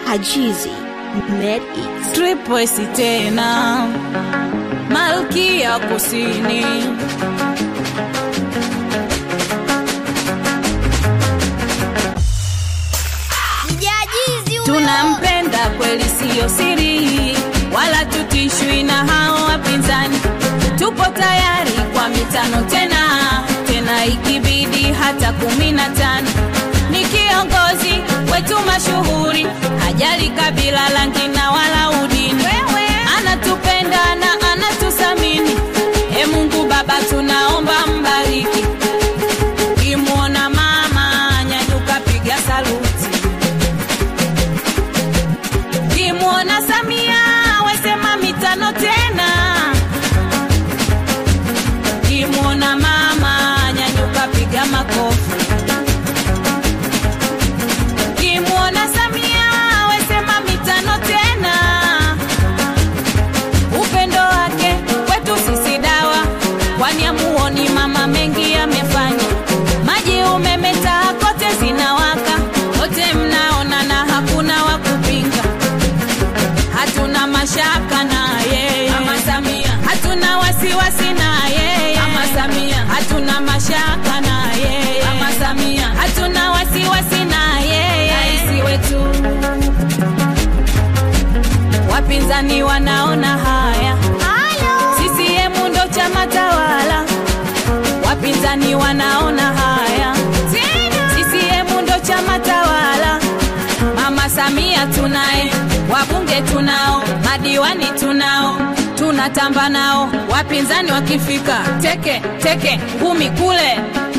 Hajizi Med Eats. Tripwesi tena Malkia Kusini Mjajizi huyo. tunampenda kweli, siyo siri, wala tutishwi na hao wapinzani. Tupo tayari kwa mitano tena tena, ikibidi hata kumi na tano. Ni kiongozi wetu mashuhuri, hajali kabila, rangi na wala udini. Anatupenda na anatusamini. E Mungu Baba, tunaomba mbariki. Kimwona mama nyanyuka, piga saluti. Kimwona Samia wesema mitano tena. Kimwona mama nyanyuka, piga makofi. Kimwona Samia wesema mitano tena. Upendo wake kwetu sisi dawa, kwani amuoni mama mengi amefanya. Maji, umeme, taa kote zinawaka, wote mnaona na hakuna wa kupinga hatuna mashaka na yeye Mama Samia, hatuna wasiwasi na yeye Mama Samia, hatuna mashaka na yeye Mama Samia, hatuna wasiwasi na yeye rais wetu. Wapinzani wanaona haya, CCM ndo chama tawala. Wapinzani wanaona haya, CCM ndo chama tawala. Mama Samia tunaye, wabunge tunao, madiwani tunao, tunatamba nao. Wapinzani wakifika teke teke, ngumi kule.